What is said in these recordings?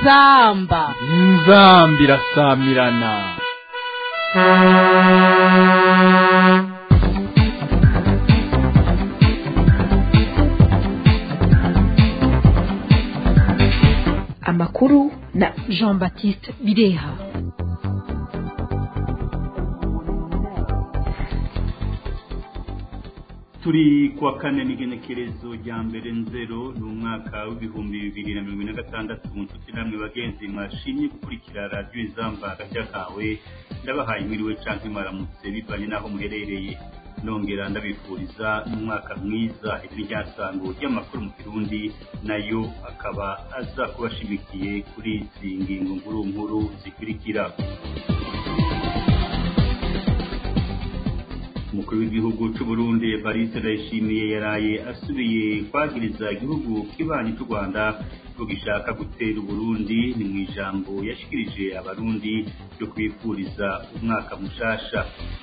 inzamba inzamba irasamirana amakuru na jean baptiste bireha turi kuwa kane n'igenekerezo rya mbere nzero ni umwaka w'ibihumbi bibiri na mirongo ine na gatandatu mu nshuti namwe bagenzi mwashimye gukurikira radiyo izamba agashya kawe ndabahaye mwiriwe canke mwaramutse bivanye n'aho muherereye nongera ndabifuriza n'umwaka mwiza iri ryasango ry'amakuru mu kirundi nayo akaba aza kubashimikiye kuri izi ngingo nkuru nkuru zikurikira umukuru w'igihugu cy'u Burundi Evariste Ndayishimiye yaraye asubiye kwagiriza igihugu kibanyi cy'u Rwanda ko gishaka gutera Burundi ni mu ijambo yashikirije abarundi ryo kwifuriza umwaka mushasha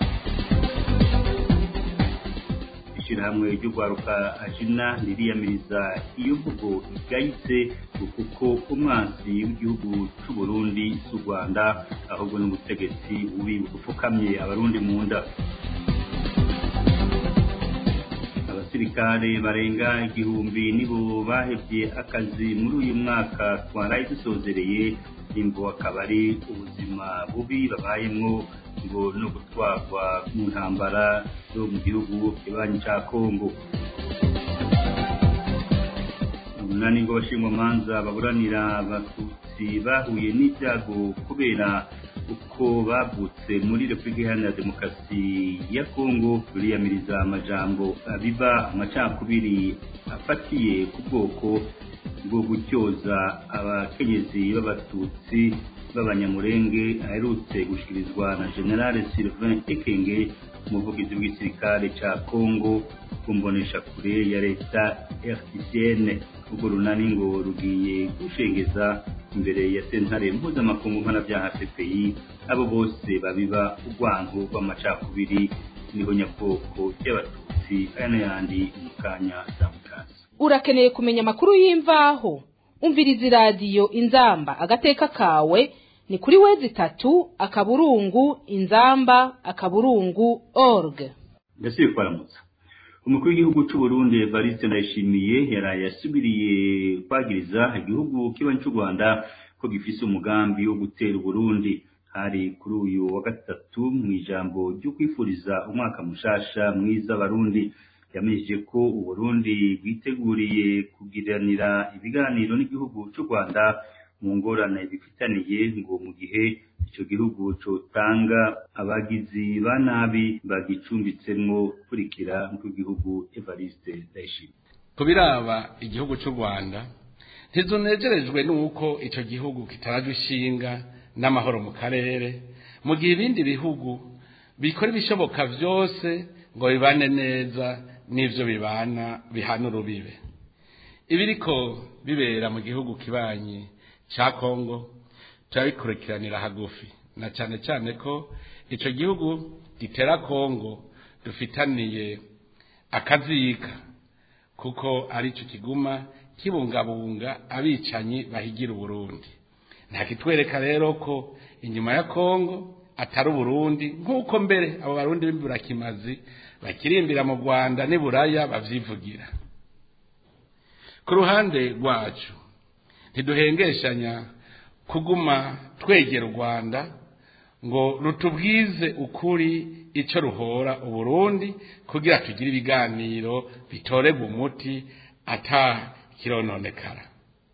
ishyirahamwe ry'urwaruka ajina ririyamiriza iyo mvugo igayitse kuko umwansi w'igihugu cy'u Burundi si u Rwanda ahubwo n'ubutegetsi bubi bupfukamye abarundi mu nda abasirikare barenga igihumbi nibo bahevye akazi muri uyu mwaka twaraye dusozereye imvo akaba ari ubuzima bubi babayemwo ngo no gutwarwa mu ntambara zo mu gihugu kibanyi ca kongo umunani ngo abashingwamanza baburanira abatutsi bahuye n'ibyago kubera uko bavutse muri repubulika iharanira demokarasi ya kongo ruriyamiriza amajambo abiba amacakubiri afatiye ku bwoko bwo gutyoza abakenyezi b'abatutsi b'abanyamurenge aherutse gushikirizwa na generale sylvain ekenge umuvugizi w'igisirikare ca kongo kumbonesha kure ya leta rtcn urwo runani ngo rugiye gushengeza imbere ya sentare mpuzamakungu mpanabyaha cpi abo bose babiba urwango rw'amacakubiri niho nyabwoko ry'abatutsi aya n'ayandi mu kanya zamukasi urakeneye kumenya amakuru y'imvaho umviriza iradiyo inzamba agateka kawe ni kuri wezi itatu akaburungu inzamba akaburungu org ndasubiye kwaramutsa umukuru w'igihugu cy'u Burundi Evariste Ndayishimiye yaraye asubiriye kwagiriza igihugu kibanyi cy'u Rwanda ko gifise umugambi wo gutera Burundi hari kuri uyu wa gatatu mu ijambo ryo kwifuriza umwaka mushasha mwiza Barundi yamenyesheje ko Uburundi bwiteguriye kugiranira ibiganiro n'igihugu cy'u Rwanda mu ngorane bifitaniye ngo mu gihe icyo gihugu cotanga abagizi ba nabi bagicumbitsemwo kurikira nk'igihugu Evariste Ndayishimiye kubiraba igihugu cy'u Rwanda ntizunejerejwe n'uko icyo gihugu kitaraje ishinga n'amahoro mu karere mu gihe ibindi bihugu bikora ibishoboka byose ngo bibane neza n'ibyo bibana bihana urubibe ibiriko bibera mu gihugu kibanyi cya kongo turabikurikiranira hagufi na cyane cyane ko icyo gihugu gitera kongo dufitaniye akazika kuko ari cyo kiguma kibungabunga abicanyi bahigira uburundi ntakitwereka rero ko inyuma ya kongo atari uburundi nk'uko mbere abo barundi b'imburakimazi bakirimbira mu rwanda n'iburaya babyivugira ku ruhande rwacu ntiduhengeshanya kuguma twegera u rwanda ngo rutubwize ukuri icyo ruhora uburundi kugira tugire ibiganiro bitorerwa umuti atakirononekara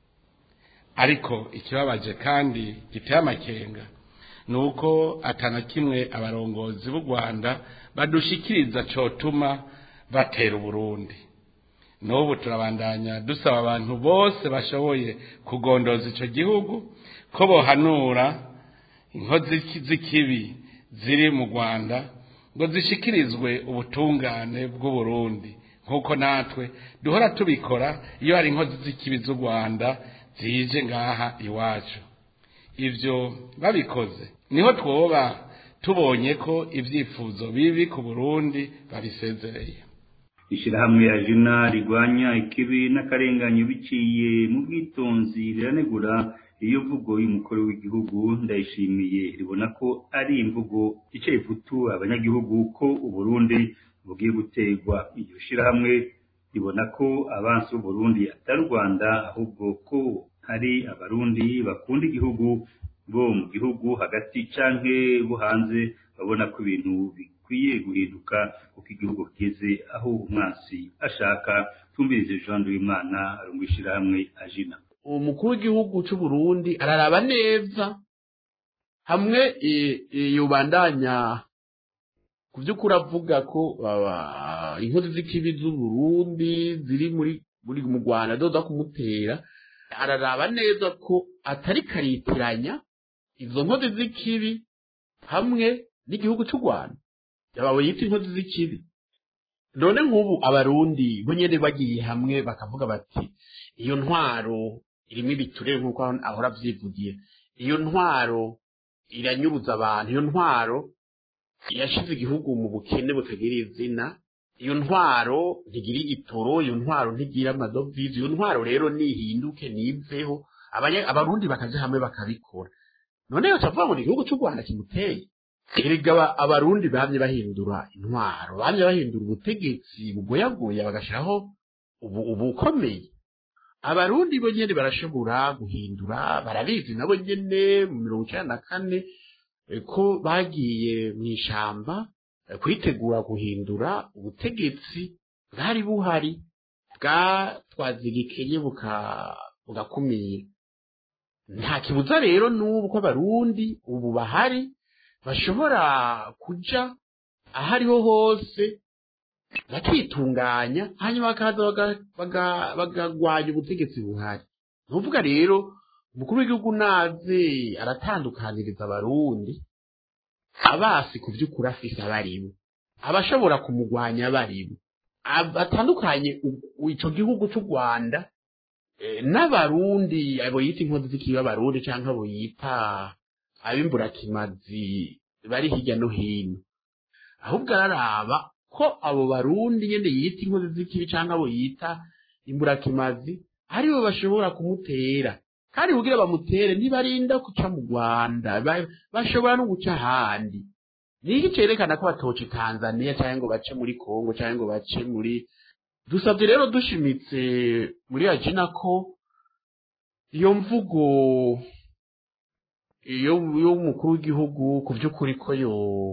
ariko ikibabaje kandi giteye amakenga ni uko atana kimwe abarongozi b'u rwanda badushikiriza cotuma batera uburundi n'ubu turabandanya dusaba abantu bose bashoboye kugondoza icyo gihugu ko bohanura inkozi z'ikibi ziri mu rwanda ngo zishikirizwe ubutungane bw'uburundi nk'uko natwe duhora tubikora iyo hari inkozi z'ikibi z'u rwanda zije ngaha iwacu ibyo babikoze niho twoba tubonye ko ibyifuzo bibi ku burundi babisezereye ishyirahamwe ya jina rigwanya ikibi n'akarenganyo biciye mu bwitonzi riranegura iyo mvugo y'umukuru w'igihugu ndayishimiye ribona ko ari imvugo ica ivutu abanyagihugu ko uburundi bugiye gutegwa iryo shirahamwe ribona ko abansi b'uburundi atari u rwanda ahubwo ko hari abarundi bakunda igihugu bo mu gihugu hagati canke bo hanze babona ko ibintu bikwiye guhinduka kuko igihugu kigeze aho umwansi ashaka tumvirize jean w'imana arungu ishirahamwe ajina umukuru w'igihugu cy'u Burundi araraba neza hamwe yubandanya ku by'ukuri avuga ko inkozi z'ikibi z'u Burundi ziri muri muri mu Rwanda doda kumutera araraba neza ko atari karitiranya izo nkozi z'ikibi hamwe n'igihugu cy'u Rwanda yabawe yita inkozi z'ikibi none nk'ubu abarundi bo nyene bagiye hamwe bakavuga bati iyo ntwaro irimo ibiturere nk'uko ahora avyivugiye iyo ntwaro iranyuruza abantu iyo ntwaro yashize igihugu mu bukene butagira izina iyo ntwaro ntigira igitoro iyo ntwaro ntigira amadovize iyo ntwaro rero nihinduke niveho abarundi bakaja hamwe bakabikora none yo cavuga ngo ni igihugu cy'u rwanda kimuteye erega abarundi bamye bahindura intwaro bamye bahindura ubutegetsi bugoyagoya bagashiraho ubu ubukomeye abarundi bo nyene barashobora guhindura barabizi nabo nyene mu mirongo icenda na kane ko bagiye mu ishamba kwitegura guhindura ubutegetsi bwari buhari bwatwazigikenye bugakumira nta kibuza rero n'ubu ko abarundi ubu bahari bashobora kuja aho ariho hose bakitunganya hanyuma bakaza bagagwanya ubutegetsi buhari nuvuga rero umukuru w'igihugu naze aratandukaniriza abarundi abasi ku by'ukuri afise abaribo abashobora kumugwanya abaribo batandukanye ico gihugu c'u rwanda n'abarundi abo yita inkozi z'ikibi abarundi canke abo yita abimburakimazi bari hirya no hino ahubwo araraba ko abo barundi nyene yita inkozi z'ikibi canke abo yita imburakimazi aribo bashobora kumutera kandi kugira bamutere ntibarinda guca mu rwanda bashobora no guca ahandi niki cerekana ko batoca tanzania cyangwa ngo bace muri kongo cyangwa ngo bace muri dusabye rero dushimitse muri ajina ko iyo mvugo iyo y'umukuru w'igihugu ku by'ukuri ko yo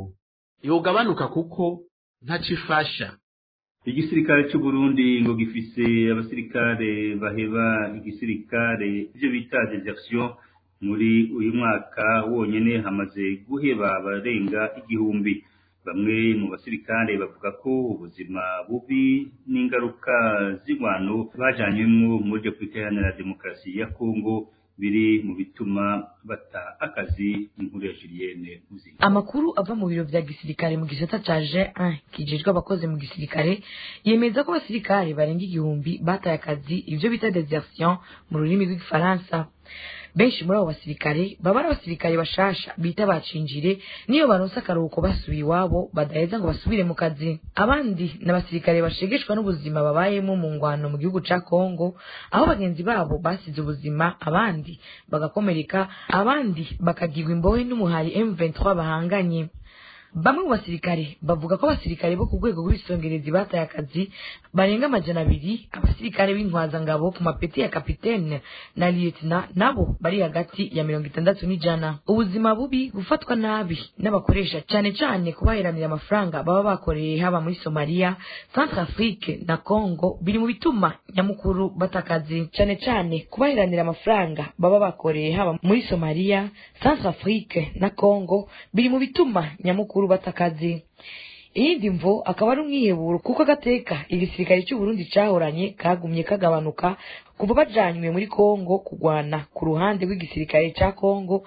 yogabanuka kuko ntacifasha igisirikare cy'u Burundi ngo gifise abasirikare baheba igisirikare ibyo bita desertion muri uyu mwaka wonyene hamaze guheba abarenga igihumbi bamwe mu basirikare bavuga ko ubuzima bubi n'ingaruka z'ingwano bajanywemwo muri Repubulika Iharanira Demokarasi ya Kongo biri mu bituma bata akazi inkuru ya Julienne Muzinga amakuru ava mu biro vya gisirikare mu gisata ca G1 kijejwe abakozi mu gisirikare yemeza ko abasirikare barenga igihumbi bataye akazi ivyo bita desertion mu rurimi rw'igifaransa benshi muri abo basirikare baba ari abasirikare bashasha bita bacinjire niyo baronse akaruhuko basubiye iwabo badaheza ngo basubire mu kazi abandi ni abasirikare bashegeshwa n'ubuzima babayemo mu ngwano mu gihugu ca kongo aho bagenzi babo basize ubuzima abandi bagakomereka abandi bakagirwa imbohe n'umuhari m23 bahanganye bamwe mu basirikare bavuga ko abasirikare bo ku rwego rw'ibisongerezi bataye akazi barenga amajana abiri abasirikare b'intwazangabo ku mapeti ya kapitene na lieutenant nabo bari hagati ya mirongo itandatu n'ijana ubuzima bubi gufatwa nabi n'abakoresha cyane cyane kubaheranira amafaranga baba bakoreye haba muri somaliya centrafrique na congo biri mu bituma nyamukuru bata akazi cyane cyane kubaheranira amafaranga baba bakoreye haba muri somaliya centrafrique na congo biri mu bituma nyamukuru bata akazi iyindi mvo akaba ari umwiheburo kuko agateka igisirikare cy'u Burundi cahoranye kagumye kagabanuka kuva bajanywe muri Kongo kugwana ku ruhande rw'igisirikare ca Kongo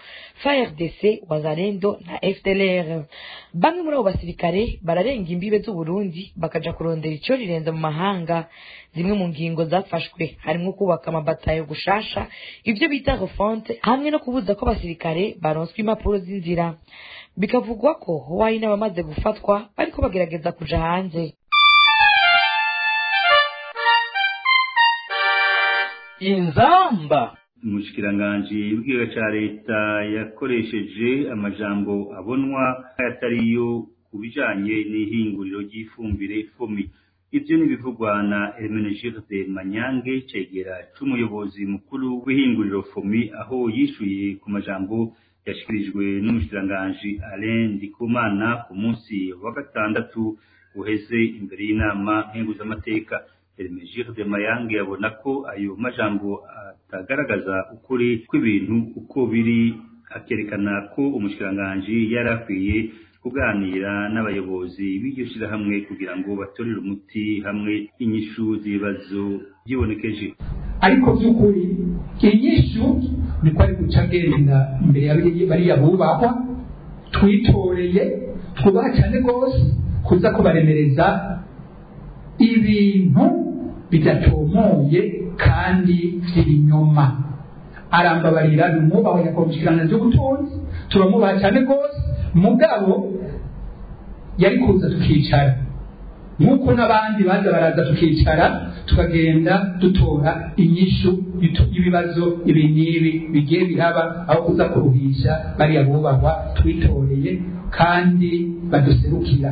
FARDC Wazalendo na FDLR bamwe muri abo basirikare bararenga imbibe z'u Burundi bakaja kurondera ico rirenza mu mahanga zimwe mu ngingo zafashwe harimo kubaka amabatayo gushasha ivyo bita refonte hamwe no kubuza ko abasirikare baronswa impapuro z'inzira bikavugwa ko hari n'abamaze gufatwa bariko bagerageza kuja hanze inzamba umushikiranganji w'ikiga ca leta yakoresheje amajambo abonwa atariyo ku bijanye n'ihinguriro ry'ifumbire fomi ivyo nibivugwa na Hermenegilde Manyange cegera c'umuyobozi mukuru w'ihinguriro fomi aho yishuye ku majambo yashikirijwe n'umushikiranganji Alain Ndikumana ku munsi wa gatandatu uheze imbere y'inama nkenguzamateka Hermenegilde Mayange abona ko ayo majambo atagaragaza ukuri kw'ibintu uko biri akerekana ko umushikiranganji yari akwiye kuganira n'abayobozi b'iryo shirahamwe kugira ngo batorere umuti hamwe inyishu z'ibibazo vyibonekeje ariko by'ukuri inyishu niko ari guca agenda imbere ya bariya bubahwa twitoreye twubaha cyane rwose kuza kubaremereza ibintu bidatomoye kandi by'ibinyoma arambabarira ni umwubaho nyakomushikirana ry'ubutunzi turamubaha cyane rwose mugabo yari kuza tukicara nk'uko n'abandi baza baraza tukicara tukagenda dutora inyishu y'ibibazo ibi n'ibi bigiye biraba aho kuza kuruhisha bariya bubahwa twitoreye kandi baduserukira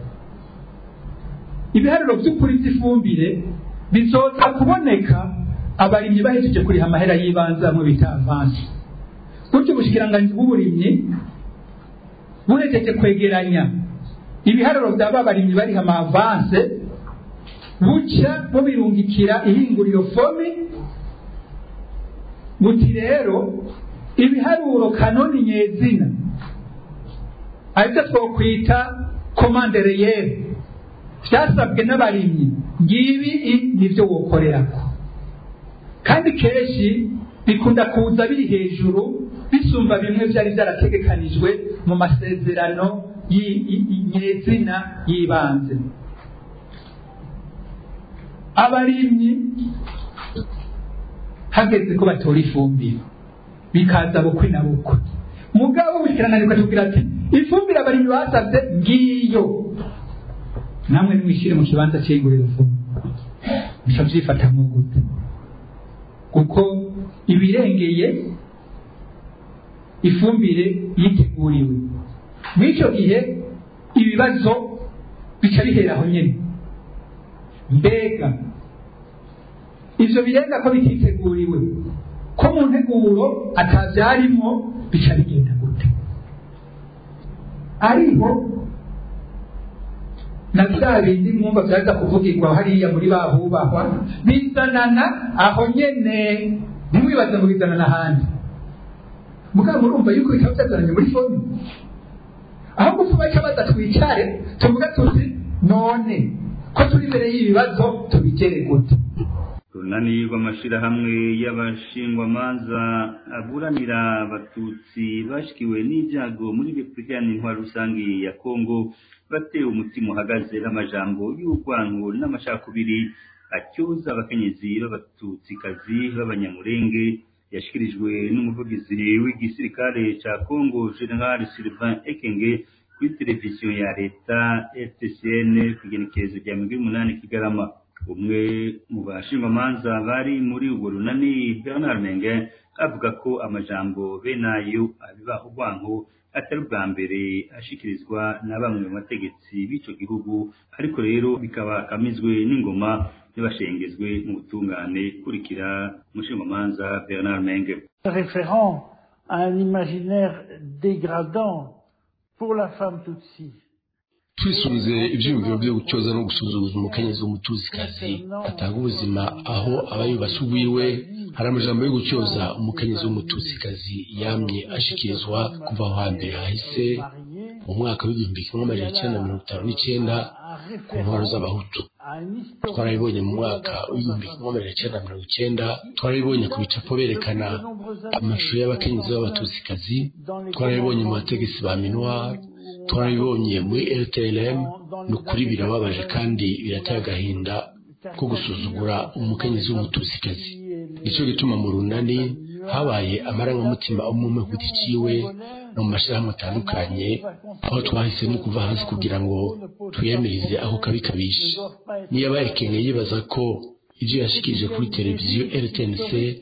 ibiharuro by'ukuri by'ifumbire bizoza kuboneka abarimyi bahejeje kuriha amahera y'ibanze hamwe bita avansi gutyo ubushikiranganji bw'uburimyi buhejeje kwegeranya ibiharuro byaba abarimyi bariha amavanse buca bubirungikira ihinguriro fomi buti rero ibiharuro kanoni nyezina aribyo twokwita komande reyeri byasabwe n'abarimyi ngibi nibyo wokorerako kandi kenshi bikunda kuza biri hejuru bisumba bimwe byari byarategekanijwe mu masezerano nyezina y'ibanze abarimyi hageze ko batora ifumbire bikaza bukwi na bukwe mugabo bukirananirwa tubwira ati ifumbire abarimyi basabye ngiyo namwe nimwishyire mu kibanza cy'inguriro fumbire muca byifatamwo gute kuko ibirengeye ifumbire yiteguriwe muri icyo gihe ibibazo bica bihera aho nyine mbega ivyo birenga ko bititeguriwe ko mu nteguro atavyarimo bica bigenda gute ariho na bya bindi mwumva vyaza kuvugirwa hariya muri bahubahwa bizanana aho nyene ntimwibaze mu bizanana ahandi mugabo murumva yuko bitaba byazananye muri foni aho gufu baca baza twicare tuvuga tuti none ko turi imbere y'ibibazo tubigere gute runani rw'amashirahamwe y'abashingwamanza aburanira abatutsi bashikiwe n'ibyago muri repubulika y'intwaro rusange ya kongo batewe umutima uhagaze n'amajambo y'urwango n'amacakubiri atyoza abakenyezi b'abatutsikazi b'abanyamurenge yashikirijwe n'umuvugizi w'igisirikare ca kongo general sylvain ekenge kuri televiziyo ya leta rtcn ku igenekerezo rya mirongo umunani kigarama umwe mu bashingwamanza bari muri urwo runani bernard menge avuga ko amajambo bene ayo abiba urwanko atari ubwa mbere ashikirizwa na bamwe mu bategetsi b'ico gihugu ariko rero bikaba kamizwe n'ingoma ntibashengezwe mu butungane kurikira umushingamanza bernard menge référant à un imaginaire dégradant pour la femme tutsi twisunze ibyiyumviro byo gucyoza no gusuzuguza umukenyezi w'umutuzikazi atanga ubuzima aho aba yubase ubwiwe hari amajambo yo gucyoza umukenyezi w'umutuzikazi yamye ashikirizwa kuva aho hambere hahise mu mwaka w'igihumbi kimwe amajana icyenda mirongo itanu n'icyenda ku ntwaro z'abahutu twarabibonye mu mwaka w'igihumbi kimwe amajana icyenda mirongo icyenda twarabibonye ku bicapo berekana amashusho y'abakenyezi b'abatuzikazi twarabibonye mu bategetsi ba minuar twarabibonye muri rtlm ni ukuri birababaje kandi birateye agahinda ko gusuzugura umukenyezi w'umutusikazi nicyo gituma mu runani habaye amarangamutima umwe ku giti ciwe no mu mashyirahamwe atandukanye aho twahisemo kuva hasi kugira ngo twiyamirize aho kabi kabishe niyo abarekenge yibaza ko ibyo yashikirije kuri televiziyo rtnc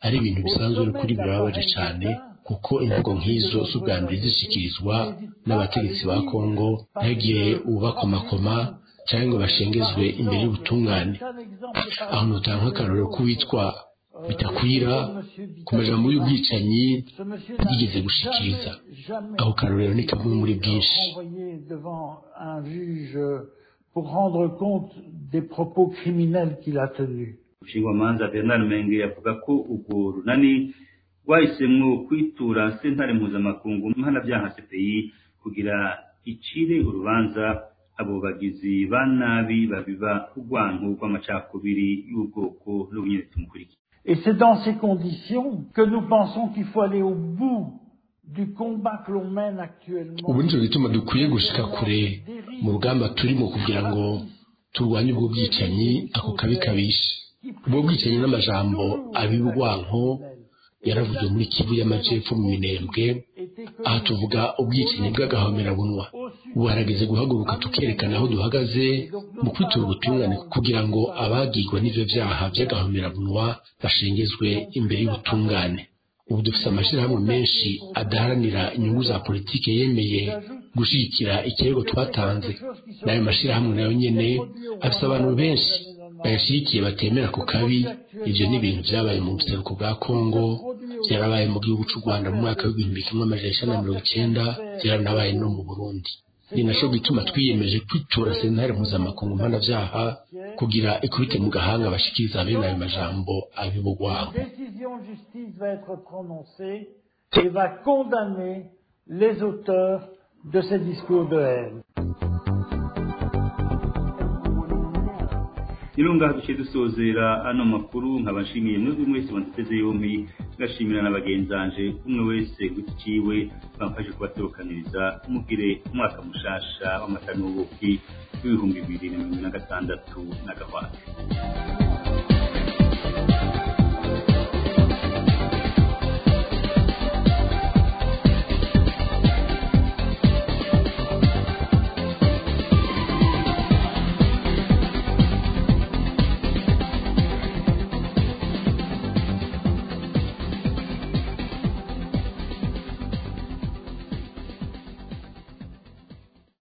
ari ibintu bisanzwe n'ukuri birababaje cyane kuko imvugo nk'izo si ubwa mbere zishyikirizwa n'abategetsi ba kongo ntihagire ubakomakoma cyangwa ngo bashengezwe imbere y'ubutungane aho nutanga nk'akarorero k'uwitwa bitakwira ku majambo y'ubwicanyi yigeze gushikiriza aho karorero ni kamwe muri bwinshi pour rendre compte des propos criminels qu'il a tenus. Ushingwamanza Bernard Menge avuga ko urwo runani rwahisemwo kwitura sentare mpuzamakungu mpanabyaha CPI kugira icire urubanza abo bagizi ba nabi babiba urwanko rw'amacakubiri y'ubwoko n'ubunyene tumukurikira Et c'est dans ces conditions que nous pensons qu'il faut aller au bout du combat que l'on mène actuellement. ubu nicyo gituma dukwiye gushika kure mu rugamba turimo kugira ngo turwanye ubwo bwicanyi ako kabi kabishe ubwo bwicanyi n'amajambo abibwanko yaravuzwe muri kivu y'amajepfo mu minembwe aha tuvuga ubwicanyi bw'agahomerabunwa ubu harageze guhaguruka tukerekana aho duhagaze mu kwitura ubutungane kugira ngo abagirwa n'ivyo vyaha vy'agahomerabunwa bashengezwe imbere y'ubutungane ubu dufite amashyirahamwe menshi adaharanira inyungu za politiki yemeye gushyigikira ikirego twatanze n'ayo mashyirahamwe nayo nyene afite abantu benshi bayashyigikiye batemera ku kabi ibyo ni ibintu byabaye mu buseruko bwa kongo byarabaye mu gihugu cy'u rwanda mu mwaka w'igihumbi kimwe amajana icenda na mirongo icyenda byaranabaye no mu burundi ni naco gituma twiyemeje kwitura sentare mpuzamakungu mpanavyaha kugira ikubite mu gahanga bashikiriza bene ayo majambo abibugwaho décision de justice va être prononcée et va condamner les auteurs de ces discours de haine. nirunga duce dusozera ano makuru nkabashimiye mwebwe mwese mwaduteze yombi ngashimira na bagenzanje umwe wese guti ciwe bamfashe kubatorokaniriza mugire umwaka mushasha w'amata n'ubuki w'ibihumbi bibiri na mirongo na gatandatu na gahwate